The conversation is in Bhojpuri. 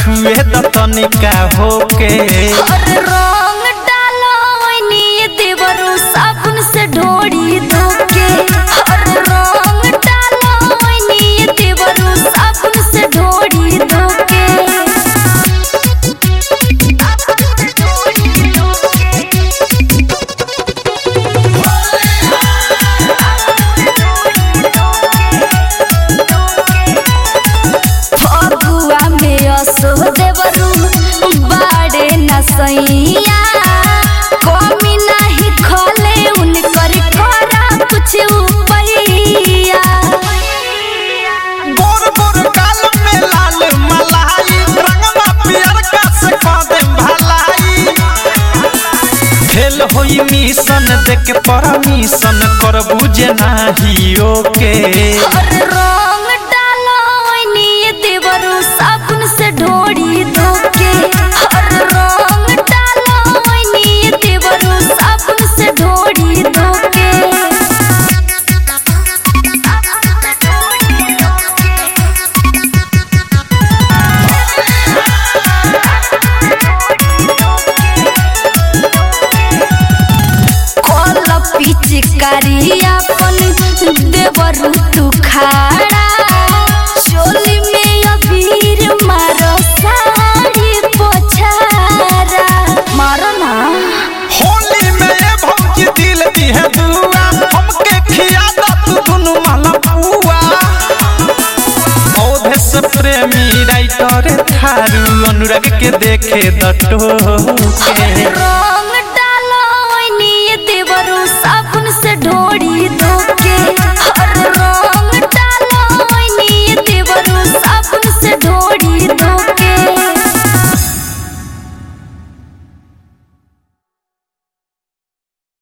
छुए द तनिका होके अरे रंग डालो ओइनी देवरू साबुन से ढोड़ी धोके अरे रंग डालो ओइनी देवरू साबुन से ढोड़ी धोके फगुआ में असो देवरू बाड़े न सैया कमी नाही खले उनकर करा कुछ उपैया गोर गोर गाल में लाल मलाई रंगवा पियर का से कह दे भलाई खेल होई मिशन देख परमिशन कर बुझे नाही ओके अरे रंग डालो ओइनी देवरू साबुन से ढोड़ी धोके अरे रंग डालो ओइनी देवरू साबुन से ढोड़ी धोके कल पिचकारी अपन देवरू तू खाड़ा चोली में अबीर मारो साड़ी पोछारा मारो ना होली में ये भौजी दिल दी है दुआ हमके खिया दा तू दुनु माला पुआ औधे से प्रेमी राइटर थारू अनुराग के देखे दटो के रंग